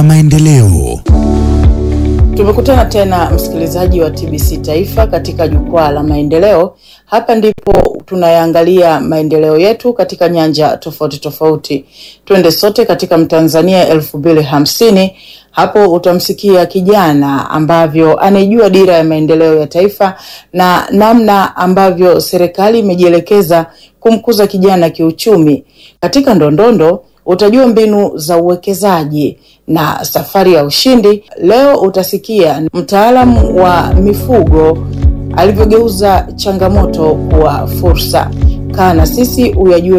Maendeleo. Tumekutana tena msikilizaji wa TBC Taifa katika jukwaa la maendeleo. Hapa ndipo tunayaangalia maendeleo yetu katika nyanja tofauti tofauti. Twende sote katika Mtanzania elfu mbili hamsini. Hapo utamsikia kijana ambavyo anaijua dira ya maendeleo ya taifa na namna ambavyo serikali imejielekeza kumkuza kijana kiuchumi. Katika ndondondo utajua mbinu za uwekezaji na safari ya ushindi. Leo utasikia mtaalamu wa mifugo alivyogeuza changamoto kuwa fursa. Kaa na sisi uyajue